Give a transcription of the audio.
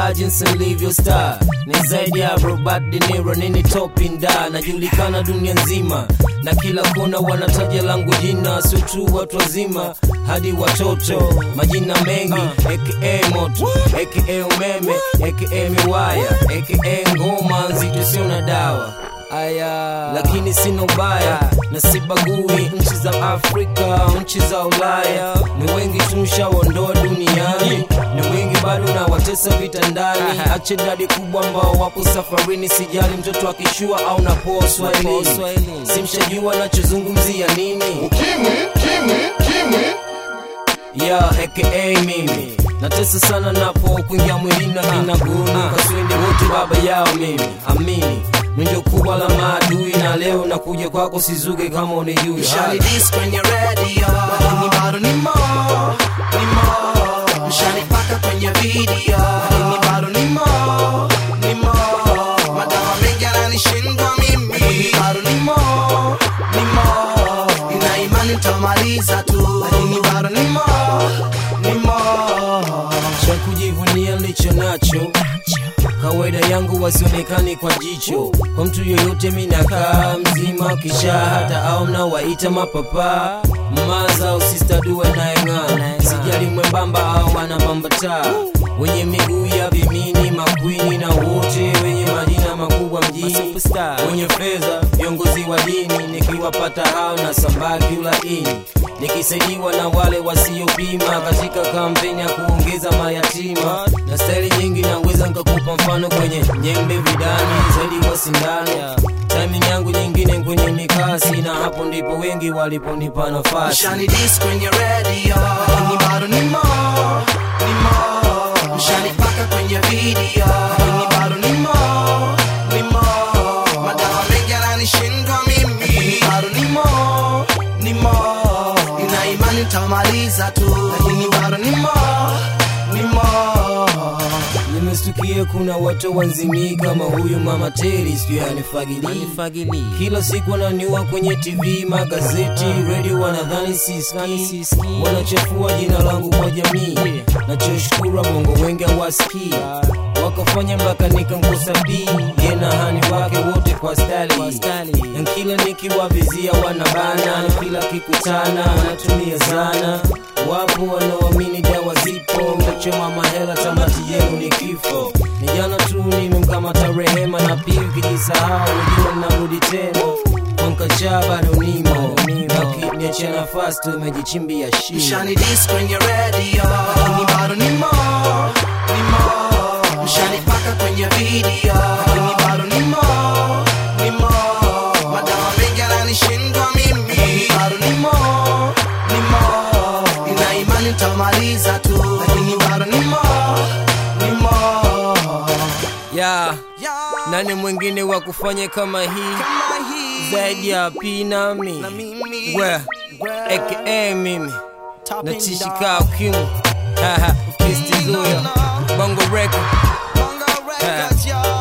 star jinsi nilivyo star ni zaidi ya Robert De Niro nini topinda najulikana dunia nzima na kila kona wanataja langu jina sio tu watu wazima hadi watoto majina mengi aka moto aka umeme aka miwaya aka ngoma nzito sio na dawa aya lakini sina ubaya na sibagui nchi za afrika nchi za ulaya ni wengi tumshaondoa duniani ni wengi bado na watesa vitandani ache dadi kubwa ambao wapo safarini sijali mtoto akishua au napoa swahilini simshajua nachozungumzia nini Kimwi, kimwi, kimwi. ya aka mimi natesa sana napo kuingia mwilini na kinaguni kaswende wote baba yao mimi amini ndio kubwa la maadui na leo nakuja kwako sizuge kama unijui Mshani dis kwenye radio Lakini bado ni mo, ni mo Mshani paka kwenye video Lakini bado ni mo, ni mo Madawa mengi yananishindwa mimi Lakini bado ni mo, ni mo Nina imani nitamaliza tu Lakini bado ni mo, ni mo cha kujivunia nilicho nacho kawaida yangu wasionekani kwa jicho kwa mtu yoyote minakaa mzima kisha hata au mnawaita mapapa maza au sistaduwe naeng'ana sijali mwembamba au anamambataa wenye miguu ya vimini makwini na wote wenye majina makubwa mjini wenye fedha viongozi wa dini nikiwapata hao na sambaki ulaini nikisaidiwa na wale wasiopima katika kampeni ya kuongeza mayatima na staili nyingi naweza nikakupa mfano kwenye nyembe vidani zaidi wa sindano timing yangu nyingine kwenye mikasi na hapo ndipo wengi waliponipa nafasi Mshani dis kwenye radio Lakini bado ni mo, ni mo Mshani paka kwenye video Lakini bado ni mo, ni mo Madawa mengi yananishindwa mimi Lakini bado ni mo, ni mo Nina imani nitamaliza tu Lakini bado ni mo, ni mo nimestukia kuna watu wanzimii kama huyu mama teri sijui anifagilii kila siku ananiua kwenye tv magazeti redio wanadhani siski wanachafua jina langu kwa jamii nachoshukuru bongo wengi hawasikii wakafanya mpaka nikankosa b yena hani wake wote kwa stali na kila nikiwavizia wanabana kila kikutana wanatumia zana wapo wanaoamini dawa zipo mtachoma mahela tamati yenu ni kifo ni jana tu nimemkamata rehema na pia ukijisahau ujua mnarudi tena kwankachaa bado nimo nakiniachia nafasi tumejichimbia shimo Mshani dis kwenye radio Lakini bado ni mo, ni mo Mshani paka kwenye video Lakini bado ni mo, ni mo Madawa mengi yananishindwa mimi Lakini bado ni mo, ni mo Nina imani nitamaliza tu Lakini bado ni mo, ni mo ya nani mwingine wa kufanya kama hii Kama hii zaidi ya pinami Na mimi we aka mimi natishika ukimu kistizuya bongo record Bongo Records, yo